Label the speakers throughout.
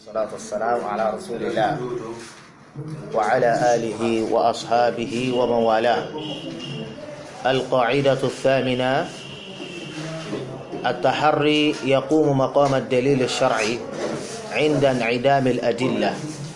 Speaker 1: والصلاة والسلام على رسول الله وعلى آله وأصحابه ومن والاه القاعدة الثامنة التحري يقوم مقام الدليل الشرعي عند انعدام الأدلة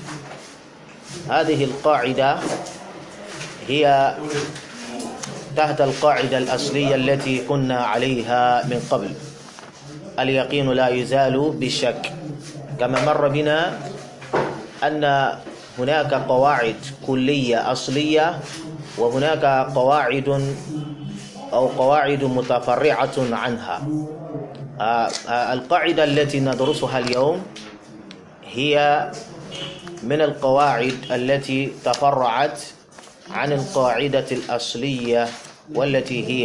Speaker 1: هذه القاعدة هي تحت القاعدة الأصلية التي كنا عليها من قبل اليقين لا يزال بالشك كما مر بنا أن هناك قواعد كلية أصلية وهناك قواعد أو قواعد متفرعة عنها القاعدة التي ندرسها اليوم هي من القواعد التي تفرعت عن القاعدة الأصلية والتي هي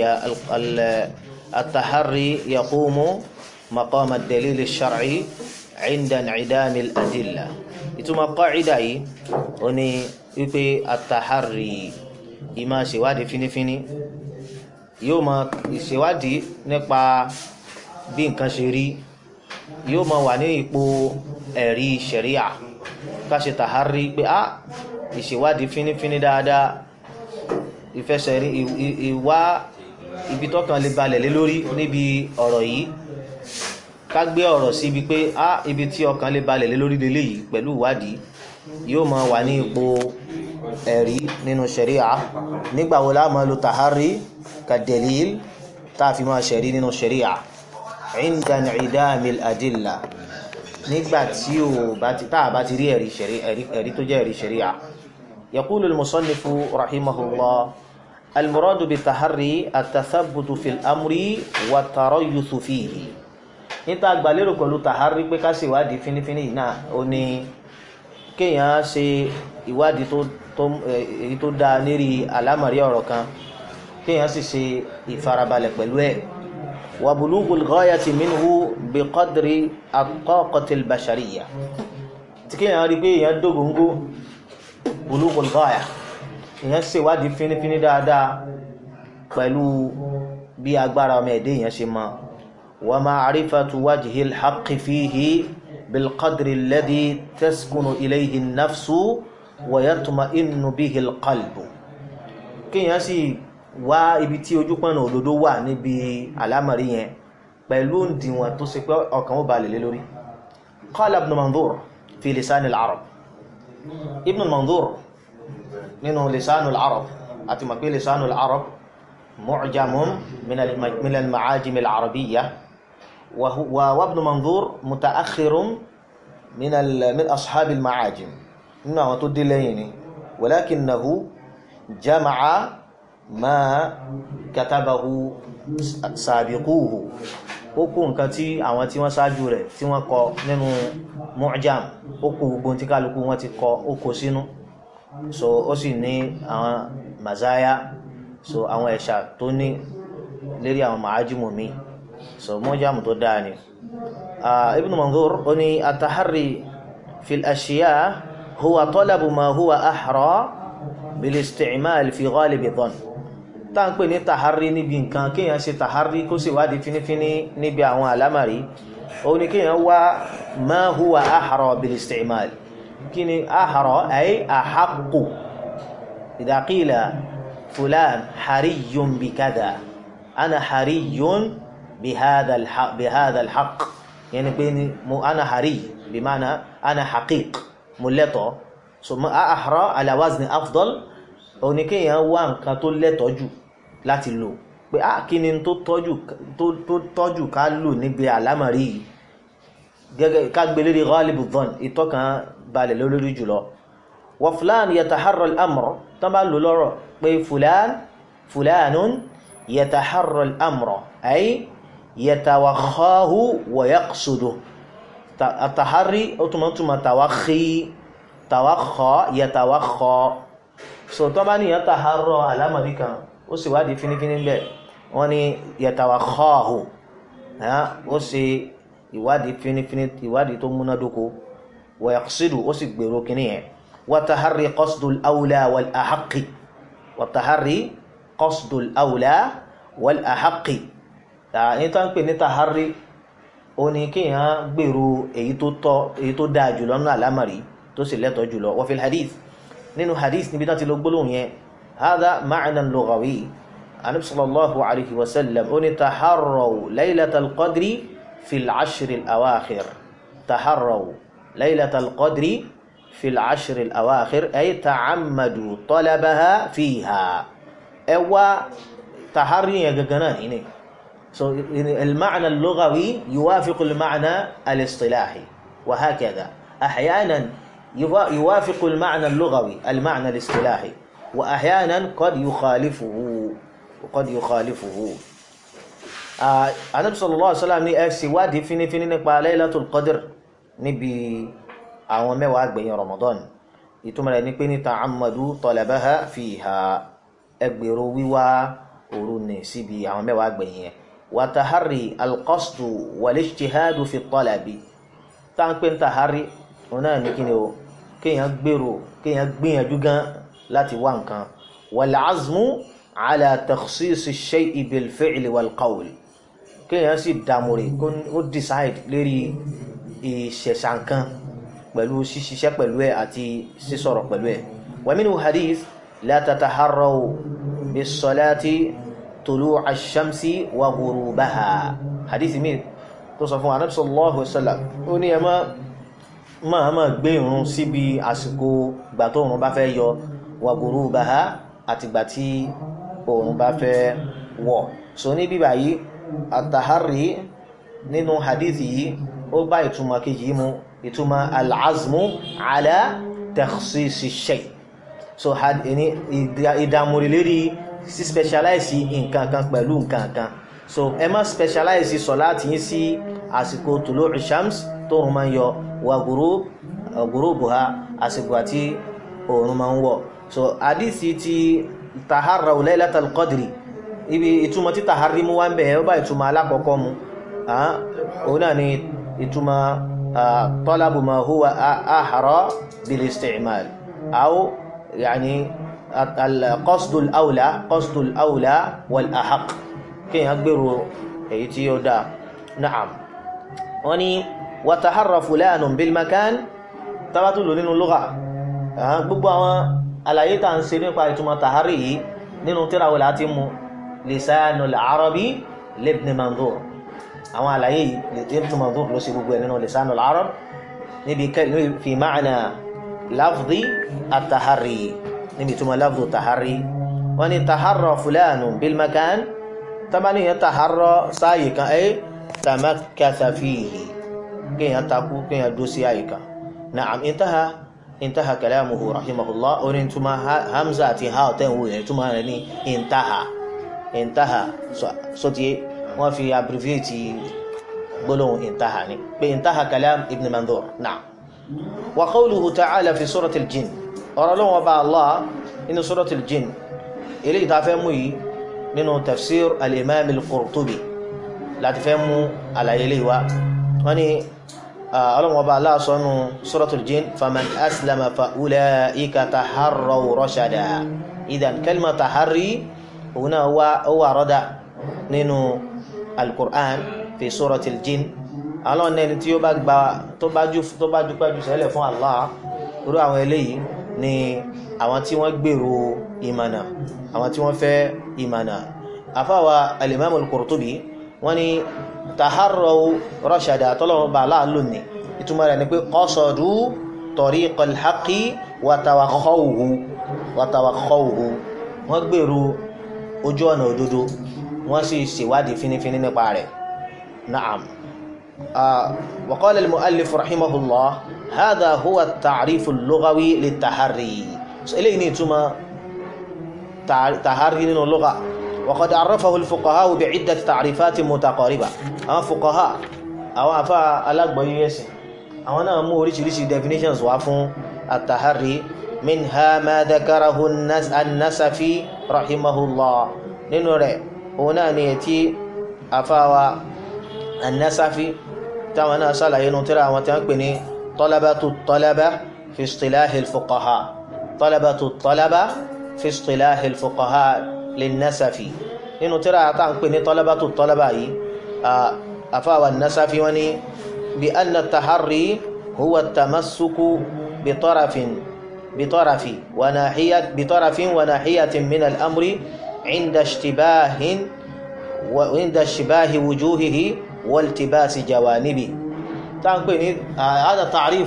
Speaker 1: التحري يقوم مقام الدليل الشرعي عند انعدام الأدلة ìtumọ̀ kọ́ìdà yìí ó ní wípé àtàhárì ìmọ̀ ṣèwádìí fínífíní yóò mọ ìṣèwádìí nípa bí nǹkan ṣe rí yóò mọ wà ní ipò ẹ̀rí ṣẹ̀ríà ká ṣe tàhárí pé á ìṣèwádìí fínífíní dáadáa ìfẹsẹ̀rí ìwá ibi tọ́kàn lè balẹ̀ lé lórí níbi ọ̀rọ̀ yìí ká gbé ọ̀rọ̀ sí ibi pé á ibi tí ọkàn lè balẹ̀ lé lórí lélẹ̀ yìí pẹ̀lú ìwádìí yóò máa wà ní ipò ẹ̀rí nínú ṣẹ̀ríà nígbà wo la máa lo tàhárí ka dalil tá a fi máa ṣẹ̀rí nínú ṣẹ̀ríà inda in'idamil adilla nígbà tí o bá ti tá a bá ti rí ẹ̀rí tó jẹ́ ẹ̀rí ṣẹ̀ríà yaqulu al-musannifu rahimahullah al-muradu bit-tahari at-tathabbutu fil amri wa tarayyuthu fihi níta gbàlérò pẹ̀lú tàhárí pé ká ṣe ìwádìí fínífíní náà ó ní kéèyàn ṣe ìwádìí tó èyí tó dáa lérí àlámọ̀rí ọ̀rọ̀ kan kéèyàn sì ṣe ìfarabalẹ̀ pẹ̀lú ẹ̀ wa bulugul ghayati minhu bi qadri at-taqati al-bashariyya tí kéèyàn rí pé èèyàn dógóńgó bulugul ghaya èèyàn ṣe ìwádìí fínífíní dáadáa pẹ̀lú bí agbára ọmọ ẹ̀dẹ́ èèyàn ṣe mọ́ ومعرفة وجه الحق فيه بالقدر الذي تسكن إليه النفس ويطمئن به القلب kéèyàn sì wá ibi tí ojú pọ̀nà òdodo wà níbi àlámọ̀rí yẹn pẹ̀lú òǹdíwọ̀n tó ṣe pé ọkàn ó balẹ̀ lé lórí قال ابن منظور في لسان العرب ابن منظور nínú لسان العرب àti mọ̀ pé لسان العرب معجم من من المعاجم العربية وابن منظور متأخر من من أصحاب المعاجم إنه تدليني ولكنه جمع ما كتبه سابقوه ó kó nǹkan tí àwọn tí wọ́n ṣáájú rẹ̀ tí wọ́n kọ nínú mu'jam ó kó gbogbo tí kálukú wọn ti kọ ó kó sínú so ó sì ní àwọn mazaya so àwọn ẹ̀ṣà tó ní lérí àwọn màájúmù mi so mọ́jámù tó dáa ni ibn manzur ó ní atahari fil ashiya huwa talabu ma huwa ahra bil isti'mal fi ghalibi dhann tá ń pè ní tahari níbi nǹkan kéèyàn ṣe tahari kó sì wádìí fínífíní níbi àwọn àlámàrí ó ní kéèyàn wá ma huwa ahra bil isti'mal kí ni ahra ay ahaqqu idha qila فلان حري بكذا أنا حري بهذا الحق بهذا الحق يعني بيني مو أنا حري بمعنى أنا حقيق ملتو ثم أحرى على وزن أفضل oníkéyàn wá nǹkan tó lẹ́tọ̀ọ́ jù láti lò pé á kí ni tó tọ́jú tó tọ́jú ká lò níbi àlámọ̀rí yìí gẹ́gẹ́ ká gbé lérí ghalibu dhann ìtọ́kàn balẹ̀ lórí jùlọ wa fulan yataharra al-amr tán bá lò lọ́rọ̀ pé fulan fulanun yataharra al-amra ay yatawakhahu wa yaqsudu at-tahari ó túnmọ̀ túnmọ̀ tawakhi tawakha yatawakha so tó bá níyàn taharra alámọ̀rí kan ó sì wádìí fínífíní bẹ́ẹ̀ wọ́n ní yatawakhahu ó sì ìwádìí fínífíní ìwádìí tó múnádóko wa yaqsudu ó sì gbèrò kíní yẹn wa tahari qasdul awla wal ahaqqi والتحري قصد الأولى والأحق ní tó ń pè ní tàhárí ó ní kéèyàn gbèrò èyí tó tọ́ èyí tó dáa jùlọ nínú àlámàrí tó sì lẹ́tọ̀ọ́ jùlọ wa fil hadith nínú hadith níbi tán ti lọ gbólóhùn yẹn hadha ma'nan lughawi anabi sallallahu alayhi wa sallam ó ní taharraw laylatal qadri fil ashri al-awakhir taharraw laylatal qadri fil ashri al-awakhir ay ta'ammadu talabaha fiha ẹ wá tahari yẹn gangan náà ní so المعنى اللغوي يوافق المعنى الاصطلاحي وهكذا احيانا يوافق المعنى اللغوي المعنى الاصطلاحي واحيانا قد يخالفه وقد يخالفه النبي صلى الله عليه وسلم ní ẹ sì wádìí fínífíní nípa Laylatul Qadr níbi àwọn mẹ́wàá gbẹ̀yìn Ramadan ìtumọ̀ rẹ̀ ní pé ní ta'ammadu talabaha fiha ẹgbèrò wíwá òru ní síbi àwọn mẹ́wàá gbẹ̀yìn yẹn وتحري القصد والاجتهاد في الطلب tán pé ń tahari òun náà ní kíni o kéèyàn gbèrò kéèyàn gbìyànjú gan láti wá nǹkan والعزم على تخصيص الشيء بالفعل والقول kéèyàn sì dàmúrè ó decide lérí ìṣẹ̀ṣà nǹkan pẹ̀lú ṣíṣiṣẹ́ pẹ̀lú ẹ̀ àti sísọ̀rọ̀ pẹ̀lú ẹ̀ ومنه حديث لا تتحروا بالصلاة طلوع الشمس وغروبها حديث مين tó sọ fún wa Ànábì sallallahu alaihi wasallam ó ní ẹ má máa máa gbé ìrun síbi àsìkò ìgbà tó òrùn bá fẹ́ yọ wa ghurubaha àti ìgbà tí òrùn bá fẹ́ wọ̀ so ní bíbà yìí àtàhárí nínú hadithi yìí ó bá ìtumọ̀ kejì yìí mu ìtumọ̀ al-azmu ala takhsisi shay so ìdàmúrí lérí sí specialize nǹkan kan pẹ̀lú nǹkan kan so ẹ má specialize sọ̀láàtì yín sí àsìkò tulu'u shams tó òun máa ń yọ wà ghurubuha àsìkò àti òun máa ń wọ̀ so àdìsí ti taharraw laylatal qadri ibi ìtumọ̀ tí tahari mú wá ń bẹ̀ ó bá ìtumọ̀ alákọ̀ọ́kọ́ mu òun náà ni ìtumọ̀ talabu ma huwa ahra bil isti'mal aw yani القصد الأولى قصد الأولى والأحق كي يقبروا ايتي يودا نعم وني وتحرى فلان بالمكان تباتل nínú اللغة gbogbo àwọn àlàyé tá ń ṣe nípa ìtumọ̀ tàhárí yìí nínú tírà wọlé àti mú lisanul arabi libn manzur àwọn àlàyé yìí ibn manzur ló ṣe gbogbo ẹ̀ nínú lisanul arab níbi fi ma'na lafzi at-tahari níbi tó ma lábdò tàhárí wọ́n ni tàhárọ̀ fúlànù bilmakan tàbí yẹn tàhárọ̀ sáàyè kan ẹ́ tàmákàtà fíhì kíyàn takú kíyàn dó sí àyè kan na'am intaha intaha kalamuhu rahimahullah orin tuma hamza àti ha ọ̀tẹ́ ìwò yẹn tuma rẹ̀ ní intaha intaha so ti wọ́n fi abbreviate gbólóhùn intaha ni pé intaha kalam ibn mandur na'am wa qawluhu ta'ala fi suratul jinn ọ̀rọ̀ lọ́wọ́ bá Allah nínú suratul jinn ilé ìtafẹ́ mú yìí nínú tafsir al-imam al-qurtubi láti fẹ́ mú àlàyé lè wá wọ́n ni ọlọ́wọ́ bá Allah sọ́nù suratul jinn faman aslama fa ulaika taharraw rashada idan kalma taharri òun náà wà rọ́dà nínú al-qur'an fi suratul jinn àwọn ẹni tí ó bá gba tó bá jú pẹ́jù sẹ́lẹ̀ fún Allah irú àwọn eléyìí ni àwọn tí wọ́n gbèrò ìmànà àwọn tí wọ́n fẹ́ ìmànà afáwa al-imam al-qurtubi wọ́n ni taharraw rashada tọ́lọ́wọ́ bá láàlú ní ìtumọ̀ rẹ̀ ni pé qasadu tariqal haqqi wa tawakhawhu wa tawakhawhu wọ́n gbèrò ojú ọ̀nà òdodo wọ́n sì ṣèwádìí fínífíní nípa rẹ̀ na'am wa qala al-mu'allif rahimahullah هذا هو التعريف اللغوي للتحري إليه نيتما تحري من اللغة وقد عرفه الفقهاء بعدة تعريفات متقاربة أما فقهاء أو أفا ألاق بيويسي أو أنا أمو ريش ريش definitions وافون التحري منها ما ذكره النس النسفي رحمه الله ننوري هنا نيتي أفا النسفي تاوانا سالا ينطرا وتنقبني طلبة الطلبة في اصطلاح الفقهاء طلبة الطلبة في اصطلاح الفقهاء للنسف nínú tíra tá ń pè ní طلبة الطلبة yìí afáwà nasafi wọ́n ní bí anna tahari huwa tamassuku bitarafin bitarafi wa nahiyat bitarafin wa nahiyatin min al-amri inda ishtibahin wa inda ishtibahi wujuhihi والتباس جوانبه تنقل هذا تعريف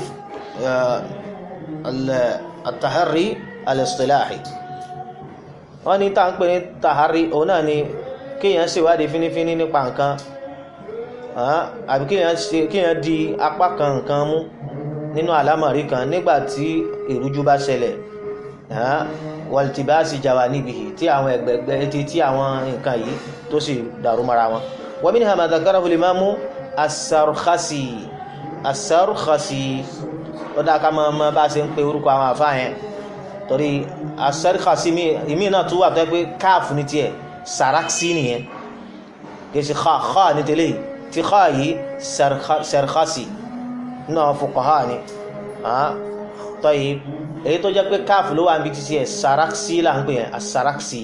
Speaker 1: التحري الاصطلاحي wọ́n ní táà ń pè ní tàhárí òun náà ni kíyàn ṣèwádìí fínífíní nípa nǹkan àbí kíyàn di apá kan nǹkan mú nínú àlámọ̀rí kan nígbà tí ìrújú bá ṣẹlẹ̀ wàltìbáàsì jawanibihi tí àwọn ẹgbẹ̀gbẹ̀ etí tí àwọn nǹkan yìí tó sì dàrú mara wọn ومنها ما ذكره الإمام السرخسي السرخسي ọdá ká máa ma bá ṣe ń pe orúkọ àwọn àfáà yẹn torí asẹ́ríkàsí ìmí náà tún wà tó pé káàfù ní tiẹ̀ sàráksí nìyẹn kì í ṣe xa xa ní tẹ́lẹ̀ tí xa yìí sẹ́ríkàsí náà fuqaha ni tọ́yì èyí tó jẹ́ pé káàfù ló wà níbi títí ẹ̀ sàráksí là ń pè yẹn asàráksí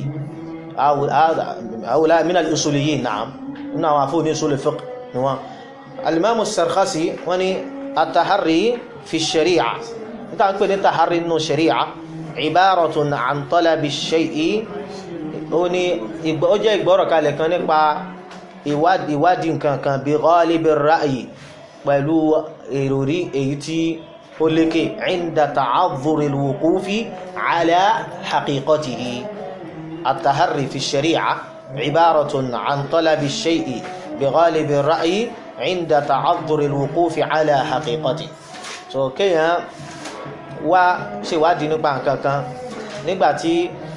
Speaker 1: àwòlá min al-usuliyyin na'am nínú àwọn àfóò ní usul fiqh ni wọ́n alimamu sarkhasi wọ́n ni atahari fi shari'a níta ń pè ní tahari nínú shari'a ibaratun an talabi shay'i ó ní ó jẹ́ ìgbọ́rọ̀ kalẹ̀ kan nípa ìwádìí nǹkan kan bí ghalibi ra'yi pẹ̀lú èròrí èyí tí ó lékè inda ta'adhuri al-wuqufi ala haqiqatihi atahari fi shari'a عبارة عن طلب الشيء بغالب الرأي عند تعذر الوقوف على حقيقته so kéèyàn wá ṣèwádìí nípa nǹkan kan nígbà tí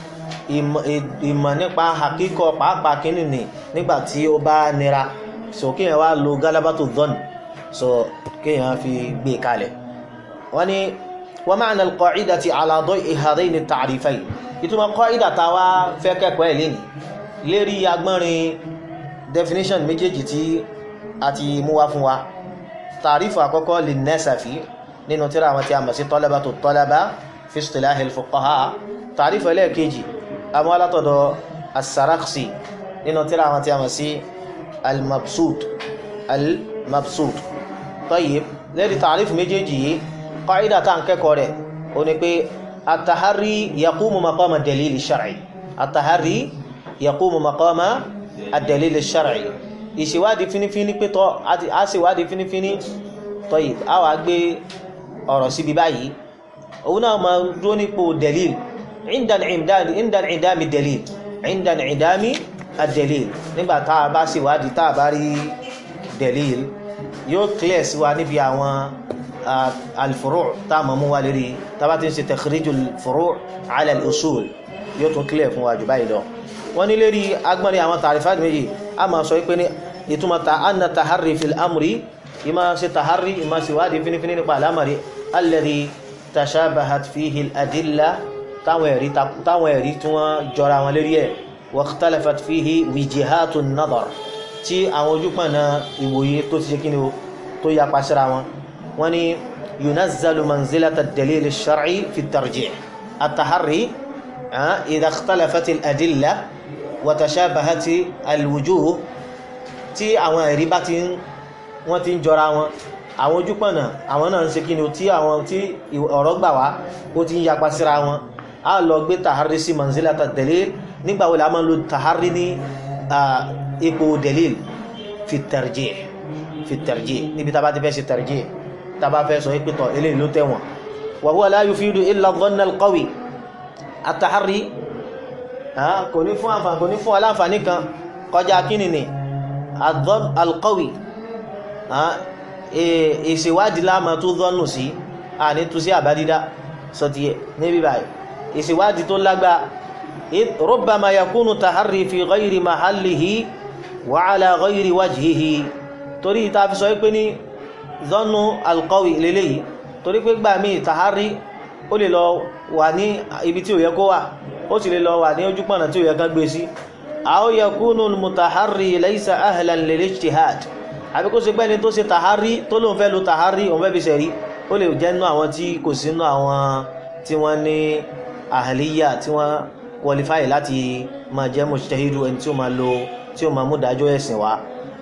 Speaker 1: ìmọ̀ nípa àkíkọ pàápàá kínní ni nígbà tí ó bá nira so kéèyàn wá lo galabatu dhan so kéèyàn fi gbé kalẹ̀ wọ́n ní wa ma'na al-qa'idati ala da'i hadhaini at-ta'rifayn ìtumọ̀ qa'ida táwa fẹ́ kẹ́kọ̀ọ́ ẹ̀ lénìí lérí agbọ́nrin definition méjèèjì tí a ti mú wá fún wa tàrífù àkọ́kọ́ lè nẹ́sàfí nínú tíra àwọn tí a mọ̀ sí talabatu talaba fi istilahi al-fuqaha tàrífù ẹlẹ́ẹ̀kejì àmọ́ alátọ̀dọ̀ as-Sarakhsi nínú tíra àwọn tí a mọ̀ sí al-mabsut al-mabsut tayyib lérí tàrífù méjèèjì yìí qaida tá ń kẹ́kọ̀ọ́ rẹ̀ ó ní pé at-tahari yaqumu maqama ad-dalil ash-shar'i at-tahari yaqumu maqama ad-dalil ash-shar'i ìṣèwádìí fínífíní pétọ́ a ṣèwádìí fínífíní tọ́yì a wà gbé ọ̀rọ̀ síbi báyìí òun náà ma dúró nípò dalil inda ìdámi dalil inda ìdámi ad-dalil nígbà tá a bá ṣèwádìí tá a bá rí dalil yóò clear sí wa níbi àwọn al-furu' tá a mọ̀ mú wa lérí tá a bá ti ń ṣe takhrijul furu' ala al-usul yóò tún clear fún wa jù báyìí lọ wọ́n ní lérí agbọ́nrin àwọn tàrífàtì méjì a máa sọ pé ní ìtumọ̀ ta anna tahari fil amri ìmá ṣe tahari ìmá ṣe wádìí finifini nípa alamari alladhi tashabahat fihi al-adilla táwọn ẹ̀rí tí wọ́n jọra wọn lérí ẹ̀ wa ikhtalafat fihi wijihatu nadar tí àwọn ojúpọ̀nà ìwòye tó ti ṣe kí ni o tó yapa síra wọn wọ́n ní yunazzalu manzilata ad-dalil ash-shar'i fi at-tarjih at-tahari idha ikhtalafat al-adilla wàtàṣàbàhátì alwujuh tí àwọn ẹ̀rí bá ti ń wọ́n ti ń jọra wọn àwọn ojúpọ̀nà àwọn náà ń ṣe kíni tí àwọn tí ọ̀rọ̀ gbà wá ó ti ń yapa síra wọn a lọ gbé tàhárí sí manzilata dalil nígbà wo la máa ń lo tàhárí ní ipò dalil fi tarjih fi tarjih níbi tá a bá ti fẹ́ ṣe tarjih tá a bá fẹ́ sọ pé tọ̀ eléyìí ló tẹ̀wọ̀n wa huwa la yufidu illa dhanna al-qawi at-tahari kò ní fún àǹfààní kò ní fún aláǹfààní kan kọjá kíni ni alqawi ìṣèwádìí láàmà tó zọ́nù sí àní tó sí àbádídá sọtíyẹ níbi báyìí ìṣèwádìí tó lágbá rubbama yakunu taharri fi ghayri mahallihi wa ala ghayri wajhihi torí ta fi sọ pé ní zọ́nù alqawi lélẹ́yìí torí pé gbà mí taharri ó lè lọ wà ní ibi tí ò yẹ kó wà ó sì lè lọ wà ní ojúpọ̀nà tí ó yẹ kán gbé sí aw yakunu al-mutaharri laysa ahlan lil-ijtihad àbí kó ṣe pé ẹni tó ṣe tàhárí tó lóun fẹ́ lo tàhárí òun fẹ́ fi ṣẹ̀rí ó lè jẹ́ nínú àwọn tí kò sí nínú àwọn tí wọ́n ní àhàlíyà tí wọ́n qualify láti máa jẹ́ mujtahidu ẹni tí ó máa lo tí ó máa mú dájọ́ ẹ̀sìn wá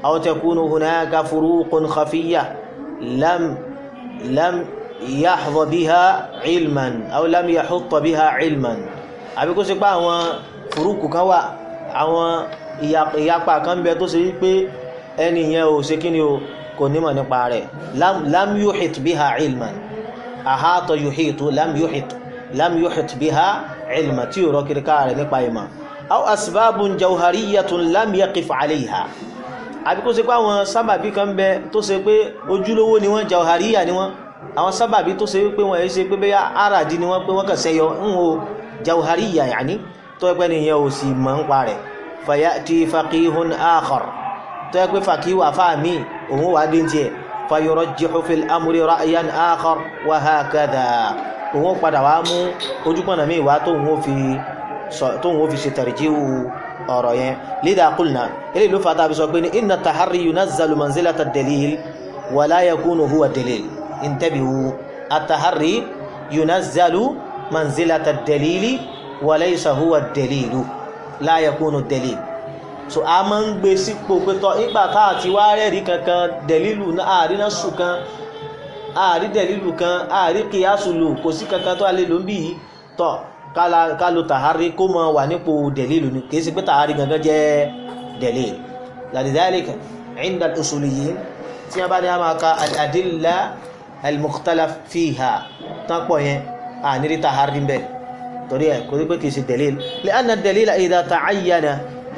Speaker 1: aw takunu hunaka furuqun khafiyya lam lam yahdha biha ilman aw lam yahutta biha ilman àbí kó ṣe pé àwọn furuqu kan wà àwọn ìyapa kan bẹ tó ṣe wípé ẹni yẹn ò ṣe kíni o kò nímọ̀ nípa rẹ̀ lam yuhit biha ilman ahata yuhitu lam yuhit lam yuhit biha ilman tí ò rọ kiri ká rẹ̀ nípa ìmọ̀ aw asbabun jawhariyatun lam yaqif alayha àbí kó ṣe pé àwọn sábàbí kan bẹ tó ṣe pé ojúlówó ni wọ́n jawhariya ni wọ́n àwọn sábàbí tó ṣe pé wọ́n ṣe pé bẹ́yà aradi ni wọ́n pé wọ́n kàn sẹ́yọ ń wo jawhariya yàní tó ẹgbẹ́ nìyẹn ò sì mọ̀ ń pa rẹ̀ fayati faqihun akhar tó ẹgbẹ́ faqih wà fáàmì òun wà dín tiẹ̀ fayurajjihu fil amri ra'yan akhar wa hakadha òun padà wá mú ojúpọ̀nà míì wá tóun ó fi tóun ó fi ṣe tarjihu ọ̀rọ̀ yẹn lidha qulna ilé ìlú fata bí sọ pé ní inna taharri yunazzalu manzilata dalil wa la yakunu huwa dalil intabihu at-taharri yunazzalu manzilata dalili wa laysa huwa dalilu la yakunu dalil so a máa ń gbé sípò pé tọ́ nígbà tá àti wá rẹ́ẹ̀rí kankan dẹ̀lílù àárí náà sùn kan àárí dẹ̀lílù kan àárí kìyàsùlù kò sí kankan tó a lè lò ń bì í tọ́ ká lo tàhárí kó mọ wà nípò dẹ̀lílù ni kì í ṣe pé tàhárí gangan jẹ́ dẹ̀lílù lidhalika inda al-usuliyyin tí wọ́n bá ní a máa ka al-adilla al-mukhtalaf fiha tán pọ̀ yẹn àníri tàhárí ń bẹ̀ torí ẹ̀ kò rí pé kì í ṣe dẹ̀lílù li'anna ad-dalila idha ta'ayyana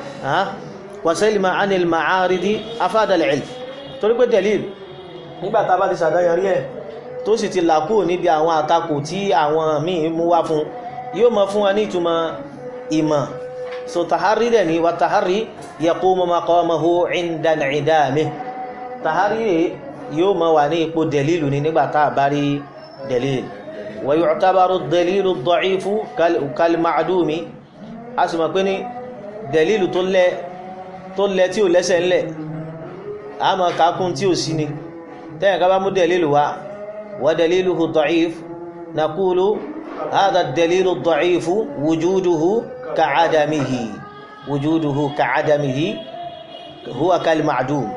Speaker 1: wasalima anil ma'aridi afada al-ilm torí pé dalil nígbà tá bá ti ṣàdáyàrí ẹ̀ tó sì ti làkú níbi àwọn àtakò tí àwọn míì mú wá fún yóò mọ fún wa ní ìtumọ̀ ìmọ̀ so tahari dẹ̀ ni wa tahari yaqumu maqamahu inda al-idamih tahari rẹ̀ yóò mọ wà ní ipò dalilu ni nígbà tá bá rí dalil wa yu'tabaru ad-dalilu ad-da'ifu kal-ma'dumi a sì mọ̀ pé ní dẹ̀lílù tó lẹ́ tó lẹ́ tí ò lẹ́sẹ̀ ńlẹ̀ a mọ̀ kakún tí ò sí ni tẹ́yìn ká bá mú dẹ̀lílù wá wa daliluhu da'if naqulu hadha dalilu da'ifu wujuduhu ka'adamihi wujuduhu ka'adamihi huwa kal-ma'dum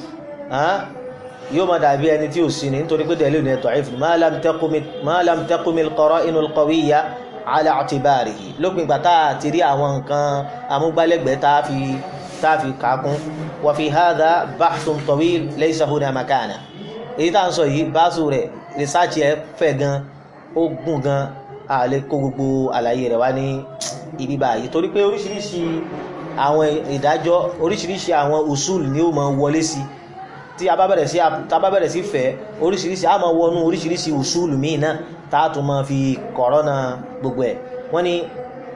Speaker 1: yóò máa dàbí ẹni tí ò sí ni nítorí pé dẹ̀lílù ní da'if ma lam taqumi al-qara'inu al-qawiyya ala i'tibarihi lópin ìgbà tá a ti rí àwọn nǹkan amúgbálẹ́gbẹ̀ẹ́ tá a fi tá a fi kàákún wa fi hadha bahthun tawil laysa huna makana èyí tá à ń sọ yìí báṣu rẹ̀ rìsáàcì ẹ̀ fẹ̀ gan ó gùn gan a lè kó gbogbo àlàyé rẹ̀ wá ní ibi báyìí torí pé oríṣiríṣi àwọn ìdájọ́ oríṣiríṣi àwọn usul ni ó máa wọlé sí tí a bá bẹ̀rẹ̀ sí tá a bá bẹ̀rẹ̀ sí fẹ́ oríṣiríṣi a máa wọnú oríṣiríṣi usul míì náà tá a tún máa fi kọ̀rọ̀nà gbogbo ẹ̀ wọ́n ní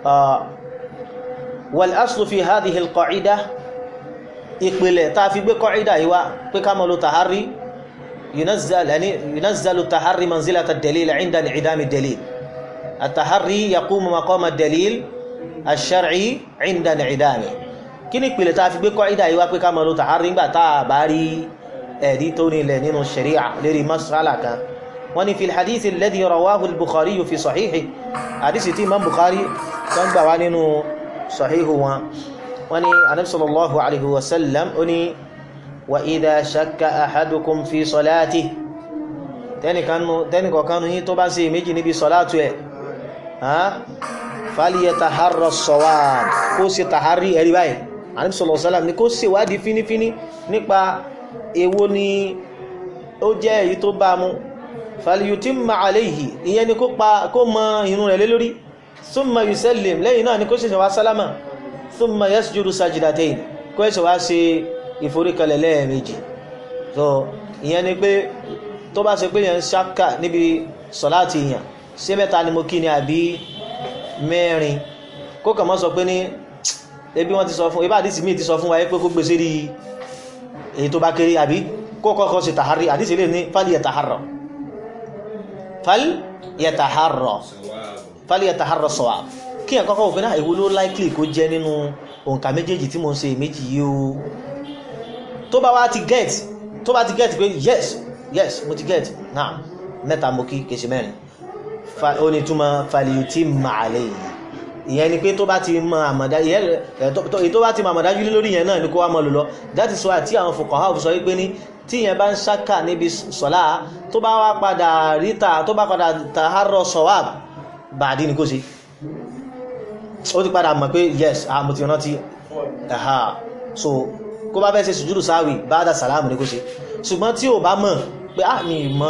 Speaker 1: wal aslu fi hadhihi al-qa'ida ìpìlẹ̀ tá a fi gbé qa'ida yìí wá pé ká máa lo tahari yunazzal yani yunazzalu tahari manzilata ad-dalil 'inda in'idam ad-dalil at-tahari yaqumu maqama ad-dalil ash-shar'i 'inda in'idamihi kí ni ìpìlẹ̀ tá a fi gbé qa'ida yìí wá pé ká máa lo tahari nígbà tá a bá rí ẹ̀rí tó nílẹ̀ nínú sharia lérí mas'ala kan wọ́n ní fi hadithi alladhi rawahu al-bukhari fi sahihi hadithi tí imam bukhari kan gbà wá nínú sahihu wọn wọ́n ní anabi sallallahu alaihi wasallam ó ní wa idha shakka ahadukum fi salati tẹ́nìkọ̀kánu yí tó bá ṣe méjì níbi salatu ẹ̀ falyataharra as-sawab kó ṣe tàhárí ẹ̀rí báyìí anabi sallallahu alaihi wasallam ní kó ṣe wádìí fínífíní nípa èwo ni ó jẹ́ èyí tó bá mú falyutimma alayhi ìyẹn ni kó pa kó mọ irun rẹ̀ lé lórí thumma yusallim lẹ́yìn náà ni kó ṣẹ̀ṣẹ̀ wá sálámà thumma yasjudu sajdatayn kó ṣẹ̀ṣẹ̀ wá ṣe ìforíkalẹ̀ lẹ́ẹ̀mejì so ìyẹn ni pé tó bá ṣe pé yẹn ṣáka níbi sọ̀láàtì yẹn ṣé mẹ́ta ni mo kí ni àbí mẹ́rin kó kàn mọ́ sọ pé ní ebi wọ́n ti sọ fún ibà àdìsí míì ti sọ fún wa pé kó gbèsè rí èyí tó bá kéré àbí kó kọ́kọ́ ṣe tàhárí àdìsí lè ní fálì yẹ tàhárọ̀ fálì yẹ tàhárọ̀ fálì yẹ tàhárọ̀ sọ̀wà kí ẹ̀ kọ́kọ́ òfin náà èwo ló likely kó jẹ́ nínú òǹkà méjèèjì tí mo ń ṣe méjì yìí o tó bá wá ti get tó bá ti get pé yes yes mo ti get now mẹ́ta mo kí kèsì mẹ́rin ó ní túmọ̀ fàlìyùtì màálẹ̀ yìí ìyẹn ni pé tó bá ti mọ àmọ̀dá èyí tó bá ti mọ àmọ̀dájú lé lórí yẹn náà ni kó wá mọ lò lọ that is why tí àwọn fuqaha sọ wípé ní tí yẹn bá ń ṣákà níbi sọ̀lá tó bá wá padà ríta tó bá padà tàhárọ̀ sọ̀wáb bàdí ni kó ṣe ó ti padà mọ̀ pé yes mo ti rántí ẹ̀hà so kó bá fẹ́ ṣe sùjúdù sáwì ba'da sàlámù ní kó ṣe ṣùgbọ́n tí ò bá mọ̀ pé á mi mọ̀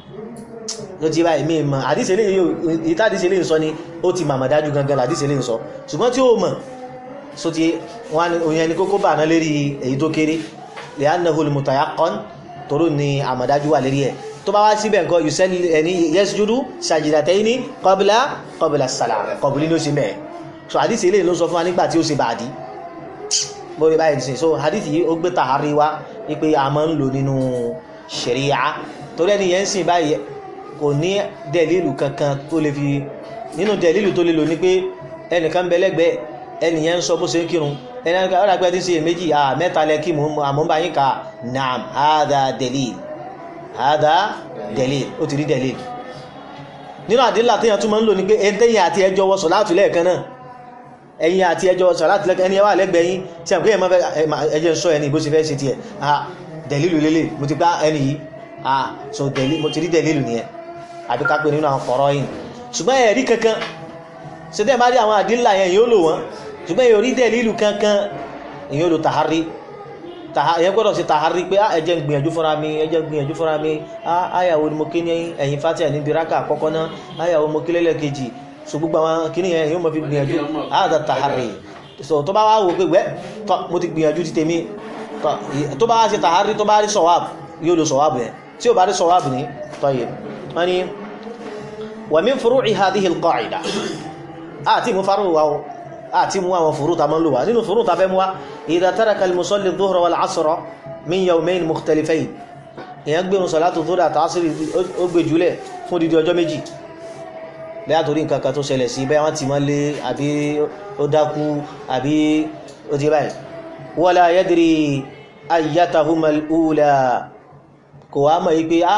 Speaker 1: ló ti báyìí mi mọ̀ àdíṣe lè ìta àdíṣe lè ń sọ ni ó ti màmà dájú gangan àdíṣe lè ń sọ ṣùgbọ́n tí ó mọ̀ so ti wọ́n òyìn ẹni kókó bà náà lérí èyí tó kéré lè á nàhùn mutayaqqan toró ni àmàdájú wà lérí ẹ̀ tó bá wá síbẹ̀ nǹkan yusalli ẹni yasjudu sajdatayni qabla qabla salam kọ̀bùlí ní ó ṣe mẹ́ẹ̀ so àdíṣe lè ló sọ fún wa nígbà tí ó ṣe bàdí bóyá báyìí nìsín so hadith yìí ó gbé tàhárí wá wípé a máa ń lò nínú ṣẹ̀ríyà torí ẹni yẹn ń sìn báyìí kò ní dẹ̀lílù kankan tó lè fi nínú dẹ̀lílù tó lè lò ní pé ẹnìkan bẹ lẹ́gbẹ̀ẹ́ ẹni yẹn ń sọ bó ṣe ń kírun ẹni yẹn ọ̀rọ̀ àgbẹ̀ tí ń ṣe méjì à mẹ́ta lẹ kí àmọ́ bá yín ka naam hada delil hada delil ó ti rí delil nínú àdínlà téèyàn tún máa ń lò ní pé ẹni téèyàn àti ẹjọ́ wọ sọ̀láàtù lẹ́ẹ̀kan náà ẹ̀yin àti ẹjọ́ sọ̀láti lẹ́kẹ́ ẹni ẹwà lẹ́gbẹ̀ẹ́yìn tí a pé ẹmọ́ ẹjẹ́ ń sọ ẹni bó ṣe fẹ́ ṣe tí ẹ̀ ah dẹ̀lílù lélẹ̀ mo ti gbá ẹni yìí ah so mo ti rí dẹ̀lílù ní ẹ àbí ká pé nínú àwọn kọ̀rọ̀ yìí ṣùgbọ́n ẹ̀rí kankan ṣe tẹ́ bá rí àwọn àdínlà yẹn yóò lò wọ́n ṣùgbọ́n èyí rí dẹ̀lílù kankan èyí lò tàhárí ẹ̀yẹn gbọ́dọ̀ sí tàhárí pé ẹjẹ́ ń gbìyànjú fúnra mi ẹjẹ́ ń gbìyànjú fúnra mi áyàwó ni mo kí ní ẹ̀yìn fatia níbi rákà àkọ́kọ́ náà áyàwó mo kí lẹ́lẹ́kejì so gbogbo àwọn kìíní yẹn yóò mọ̀ fi gbìyànjú àádọ́ tàhárí so tó bá wá wò pé wẹ́ tọ́ mo ti gbìyànjú ti tèmi tó bá wá ṣe tàhárí tó bá rí sọ̀wáàbù yóò lo sọ̀wáàbù yẹn tí ò bá rí sọ̀wáàbù ní tọ́yẹ wọ́n ni wa min furu'i hadhihi al-qa'ida àti mú farú wa àti mú àwọn furu ta mọ́ lò wá nínú furu ta fẹ́ mú wá idha taraka al-musalli adh-dhuhra wal-'asra min yawmayn mukhtalifayn èèyàn gbé salatu dhuhra àti asri ó gbé jùlẹ̀ fún dídí ọjọ́ méjì bẹ́ẹ̀ torí nǹkan kan tó ṣẹlẹ̀ sí bẹ́ẹ̀ wọ́n ti mọ́ lé àbí ó dákú àbí ó ti báyìí wala yadri ayyatahuma al-ula kò wá mọ̀ yí pé á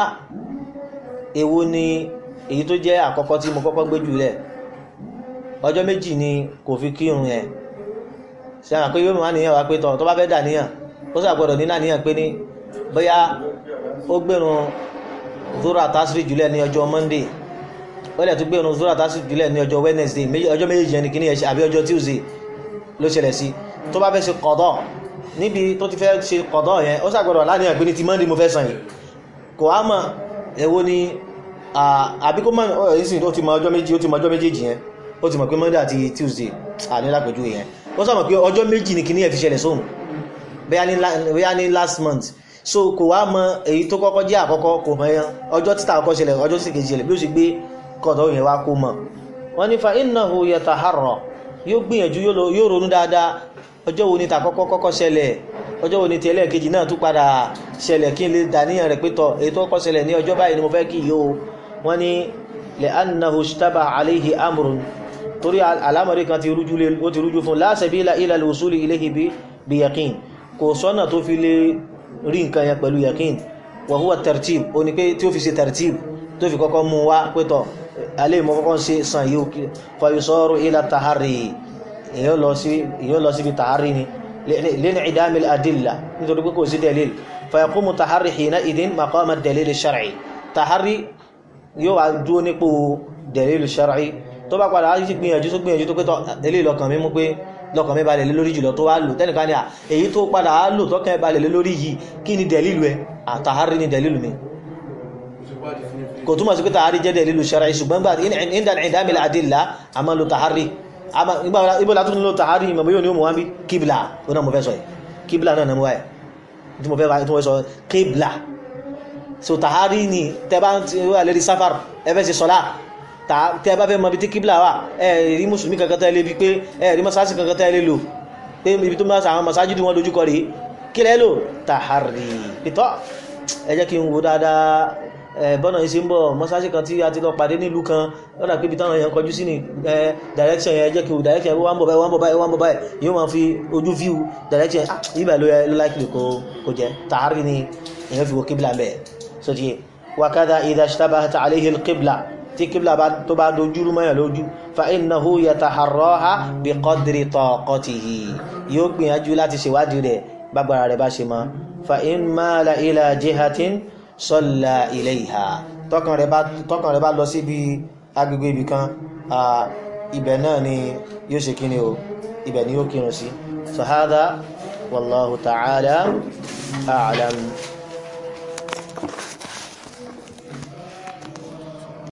Speaker 1: èwo ni èyí tó jẹ́ àkọ́kọ́ tí mo kọ́kọ́ gbé jùlẹ̀ ọjọ́ méjì ni kò fi kírun yẹn ṣe àwọn pé yóò máa níyàn wá pé tọ̀ tó bá fẹ́ dà níyàn ó sàgbọ́dọ̀ ní náà níyàn pé ní bóyá ó gbẹ̀rún zura tasiri jùlẹ̀ ní ọjọ́ monday wọ́n lẹ̀ tún gbé ọ̀nà zura tásì jùlẹ̀ ní ọjọ́ wednesday ọjọ́ méjì yẹn ni kí ní ẹ̀ṣẹ́ àbí ọjọ́ tuesday ló ṣẹlẹ̀ sí tó bá fẹ́ ṣe kọ̀dọ̀ níbi tó ti fẹ́ ṣe kọ̀dọ̀ yẹn ó sàgbọ́dọ̀ láníyàn pé ní ti monday mo fẹ́ sàn yìí kò á mọ̀ èwo ni àbí kó mọ̀ ìsìn ó ti mọ ọjọ́ méjì ó ti mọ ọjọ́ méjèèjì yẹn ó ti mọ̀ pé monday àti tuesday àní lápẹ̀jú yẹn ó sàmọ̀ pé ọjọ́ méjì ni kí ní ẹ̀ fi ṣẹlẹ̀ sóhun bóyá ní last month so kò wá mọ èyí tó kọ́kọ́ jẹ́ àkọ́kọ́ kò mọ̀ ẹyan ọjọ́ títà àkọ́kọ́ ṣẹlẹ̀ ọjọ́ tí kejì ṣẹlẹ̀ bí ó ṣe gbé kọ̀dọ̀ yẹn wá kó mọ̀ wọ́n ní fa innahu yataharra yóò gbìyànjú yóò ronú dáadáa ọjọ́ wo ni tàkọ́kọ́ kọ́kọ́ ṣẹlẹ̀ ọjọ́ wo ni ti ẹlẹ́ẹ̀kejì náà tún padà ṣẹlẹ̀ kí n lè dàníyàn rẹ̀ pétọ̀ èyí tó kọ́kọ́ ṣẹlẹ̀ ní ọjọ́ báyìí ni mo fẹ́ kí yóò wọ́n ní li'annahu ishtabaha alayhi amrun torí alámọ̀rí kan ti rújú fún la sabila ila al-wusuli ilayhi bi yaqin kò sọ́nà tó fi lè rí nǹkan yẹn pẹ̀lú yaqin wa huwa tartib ó ní pé tí ó fi ṣe tartib tó fi kọ́kọ́ mú wá pétọ̀ alẹ́ ìmọ̀ kọ́kọ́ ṣe sàn yìí fayusaru ila tahari èyàn lọ síbi tahari ni lẹ́nà ìdámi adìlá nítorí pé kò sí dalil fayaqumu tahari hina idin maqama dalil shar'i tahari yóò wá dúó nípò dalil shar'i tó bá padà á gbìyànjú tó gbìyànjú tó pẹ́tọ̀ ilé lọ́kàn mi mú pé lọ́kàn mi balẹ̀ lé lórí jùlọ tó wá lò tẹ́nìkan ní à èyí tó padà á lò tọ́kàn balẹ̀ lé lórí yìí kí ni dalilu ẹ àtàhárí ni dalilu mi kò túnmọ̀ sí pé tàhárí jẹ́ dalilu shar'i ṣùgbọ́n gbà inda ìdámìlà àdìlá a máa lo tàhárí ibò látún lo tàhárí ìmọ̀ yóò ní òmùwá bí kíbla ó náà mo fẹ́ sọ yìí kíbla náà mọ́ ẹ̀ tí mo fẹ́ sọ kíbla so tàhárí ni tẹ́bá wà lérí sáfàr ẹfẹ́ sí sọlá tẹ́bá fẹ́ mọ̀ bí tí kíbla wà ẹ̀rí mùsùlùmí kankan tẹ́lẹ̀ bí pé ẹ̀rí masásí kankan tẹ́lẹ̀ lò pé ibi tó máa sàwọn masájídì wọn lójúkọ rí kí lẹ́ lò tàhárí pítọ́ ẹ jẹ́ kí n wo dáadáa bọ́nà yìí ṣe ń bọ̀ mọ́sáṣí kan tí a ti lọ pàdé nílùú kan lọ́nà pé ibi táwọn èèyàn kọjú sí ní direction yẹn jẹ́ kí o direction yẹn wọ́n bọ̀ báyìí wọ́n bọ̀ báyìí wọ́n bọ̀ báyìí yóò máa fi ojú view direction yẹn ibà ló yẹ ló láìpẹ́ kó jẹ́ tààrí ni èèyàn fi wo kíbla bẹ́ẹ̀ so ti wakada idha ishtabahat alayhi al-qibla tí kíbla tó bá dojúrú mọ́yàn lójú fa innahu yataharraha bi qadri taqatihi yóò gbìyànjú láti ṣèwádìí rẹ̀ bágbára rẹ̀ bá ṣe mọ́ fa in mala ila jihatin salla ilayha tọkàn rẹ̀ bá lọ síbi agbègbè ibì kan ibẹ̀ náà ni yóò ṣe kíni o ibẹ̀ ni yóò kírun sí so hadha wallahu ta'ala a'lam